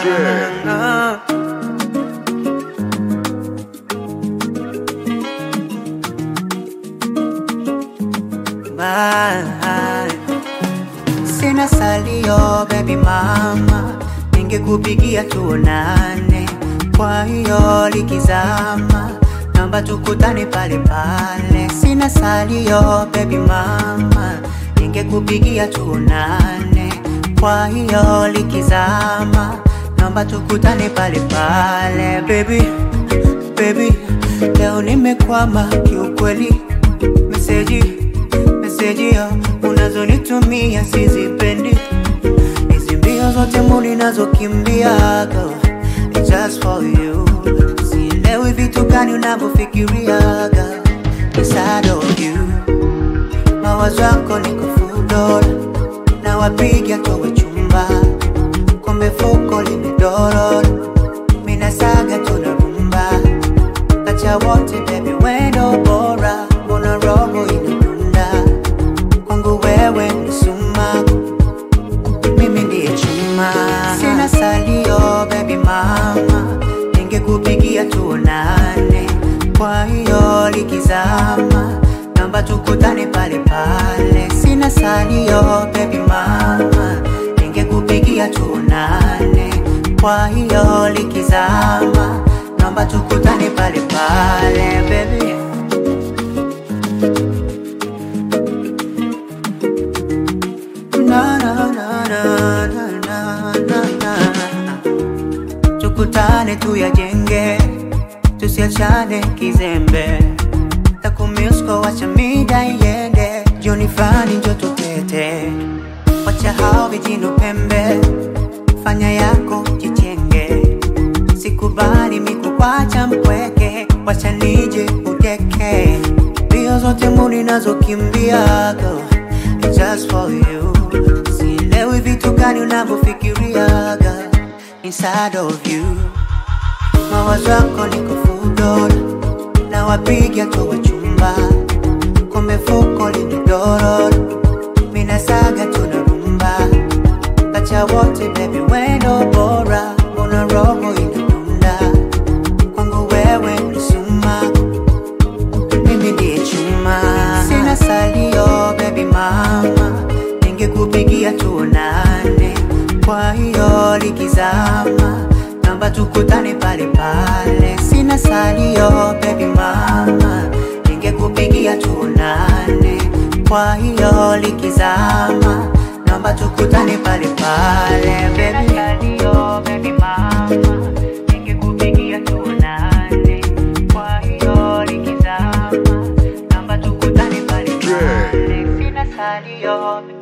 na. Bye. Sina salio baby mama, ningekupigia tuonane. Kwa hiyo likizama, naomba tukutane pale pale. Sina salio baby mama, ningekupigia tuonane. Kwa hiyo likizama, naomba tukutane pale pale. Baby, baby, leo nimekwama kiukweli, meseji meseji ya unazonitumia sizipendi, hizi mbio zote muli nazokimbia girl, it's just for you. Sielewi vitu gani unavyofikiriaga inside of you, mawazo yako niko full dola, na wapiga towe chumba, kombe fuko limedorora, mina saga tunarumba, kacha wote baby wendo bora, mbona roho inadunda kwangu wewe ni sumaku, mimi ndiye chuma, sina salio baby mama, ningekupigia tuonane. Kwa hiyo likizama, naomba tukutane pale pale. Sina salio baby mama, ningekupigia tuonane. Kwa hiyo likizama, naomba tukutane pale pale baby. Na, na, na, na, na, na, na, na. Tukutane tuyajenge, tusiachane kizembe. Takumisko wacha mida iende, jioni fulani njo tutete. Wacha hao vijino pembe, fanya yako jichenge. Sikubali mikukwacha mpweke, wacha nije udeke. Mbio zote muni nazokimbia girl, it's just for you. Sielewi vitu gani unavyofikiriaga inside of you. Mawazo yako niko full dola, na wapiga towe chumba, kombe fuko limedorora, mina saga tunarumba, kacha wote baby wendo bora, mbona roho inadunda kwangu wewe ni sumaku mimi ndiye chuma, sina salio baby mama, ningekupigia tuonane. Kwa hiyo likizama, naomba tukutane pale pale. Sina salio baby mama, ningekupigia tuonane. Kwa hiyo likizama, naomba tukutane pale pale baby. Salio baby mama, ningekupigia tuonane. Kwa hiyo likizama, naomba tukutane pale pale. Sina salio